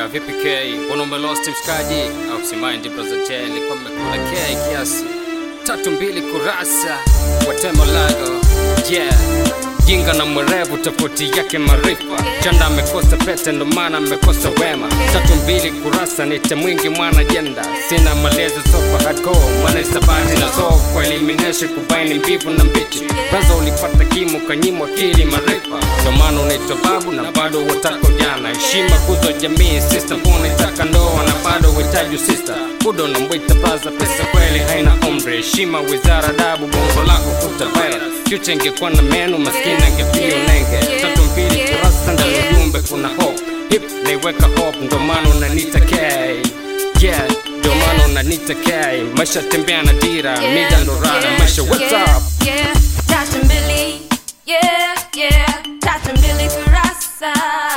Yeah, vipi K? Mbona umelost mshikaji? Au simaindi brother J, nilikuwa nimekula K kiasi. Tatu mbili kurasa kwa temo lago. Yeah. Jinga na mwerevu tofauti yake maarifa. Chanda amekosa pete ndo maana amekosa wema. Tatu mbili kurasa nite mwingi mwana jenda. Sina malezi sofa hardcore, mwana isabati na zof kwa elimination kubaini mbivu na mbichi. Kwanza ulipata kimo kanyimwa akili maarifa. Ndo maana unaitwa babu na bado wataka ujana. Heshima kuzo jamii, sister mbona itaka ndoa na bado uhitaji sister. Budo na mwita baza pesa kweli haina umri. Heshima wizara dabu bongo lako kutawala. Future ingekuwa na meno maskini angepia unenge. Tatu mbili kurasa ndani ya ujumbe kuna hope. Hip naiweka hope ndo maana unanita K. Yeah, ndo maana unanita K. Maisha tembea na dira, mida ndo rada. Maisha what's yeah, up? Yeah, tatu mbili. Yeah, yeah, tatu mbili kurasa.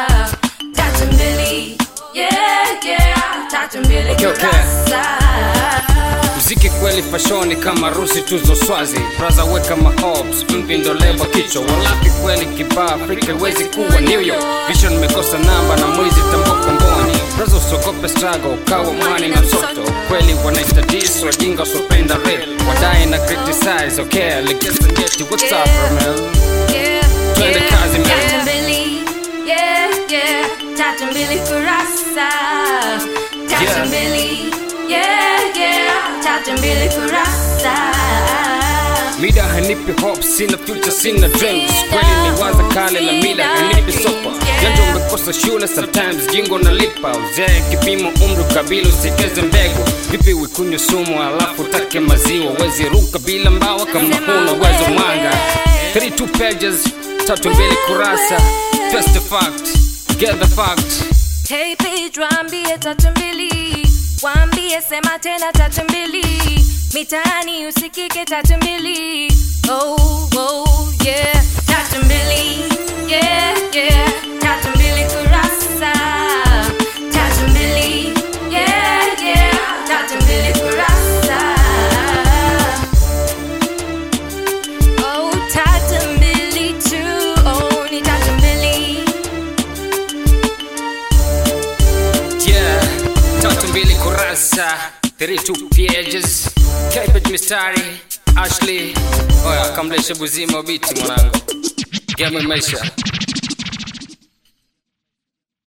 Tatu mbili. Yeah, yeah, tatu mbili Okay, okay. kurasa. Mziki kweli fashoni kama rusi tuzo swazi braza weka mahobs mvi ndo lebo kichwa walapi kweli kibaa Afrika iwezi kuwa New York vision mekosa namba na mwizi tamboko mboni braza usogope struggle ukawa mwani na msoto kweli wanaitadis wajinga usopenda rap wadai na criticize okay legeza nyeti what's up bro, man Yeah, Twende yeah, kazi, man. tatu mbili. Yeah, yeah, tatu mbili kurasa. Tatu Yeah. mbili. Yeah, yeah, tatu mbili kurasa. Mida hanipi hope, sina future, sina dreams. Kweli ni waza kale la mida hanipi sopa. Janja umekosa shule, sometimes jingo nalipa. Uzee kipimo, umri, kabila, usikeze mbegu. Vipi wikunywe sumu alafu take maziwa? Wezi ruka bila mbawa kama huna uwezo mwanga. 32 pages, tatu mbili kurasa. First the fact, get the fact. Hey page waambie tatu mbili, waambie sema tena tatu mbili, mitaani usikike tatu mbili. Oh, oh, yeah, tatu mbili, yeah, yeah, tatu mbili kurasa. Tatu mbili, yeah, yeah, tatu mbili kurasa. Oh, tatu mbili tu, oh, ni tatu mbili. Yeah, tatu mbili kurasa 32 pages Kipage mistari Ashley Oya kamleshe buzima biti mwanangu Game maisha